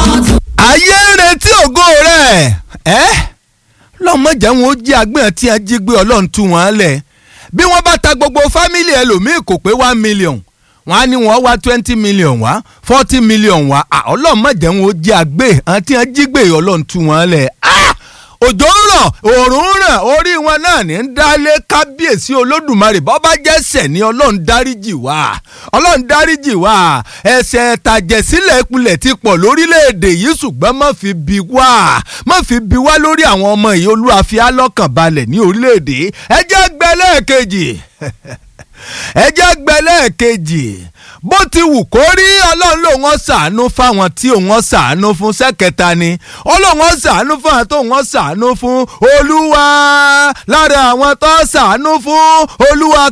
ayé ń retí ògo rẹ̀ ẹ́ lọ́mọdé wọn ó jí agbẹ́hàn tí wọ́n jí gbé ọlọ́run tú wọn lẹ̀ bí wọ́n bá ta gbogbo fámìlì ẹlòmíì kò pé one million wọ́n á ní wọ́n wá twenty million wá forty million wá ọlọ́mọdé wọn ó jí agbẹ́hàn tí wọ́n jí gbé ọlọ́run tú wọn lẹ̀ òjò ń rọ̀ òòrùn ń ràn orí wọn náà ní ń dálé kábíyèsí olódùmarè bọ́ bá jẹ́sẹ̀ ní ọlọ́run dáríjì wá ọlọ́run dáríjì wá ẹ̀ṣẹ̀ tàjẹ̀sílẹ̀ ìpìlẹ̀ ti pọ̀ lórílẹ̀‐èdè yìí ṣùgbọ́n má fi bi wá má fi bi wá lórí àwọn ọmọ yìí olúwa fi á lọ́kàn balẹ̀ ní orílẹ̀‐èdè ẹ jẹ́ gbẹ́lẹ́ẹ̀kejì ẹ jẹ́ gbẹ́lẹ́ẹ̀kejì bó ti wù kó rí ọlọ́run lòun ó ṣàánú fáwọn tí òun ó ṣàánú fún sẹ́kẹta ni ọlọ́run ó ṣàánú fáwọn tó òun ó ṣàánú fún olúwa lára àwọn tó ṣàánú fún olúwa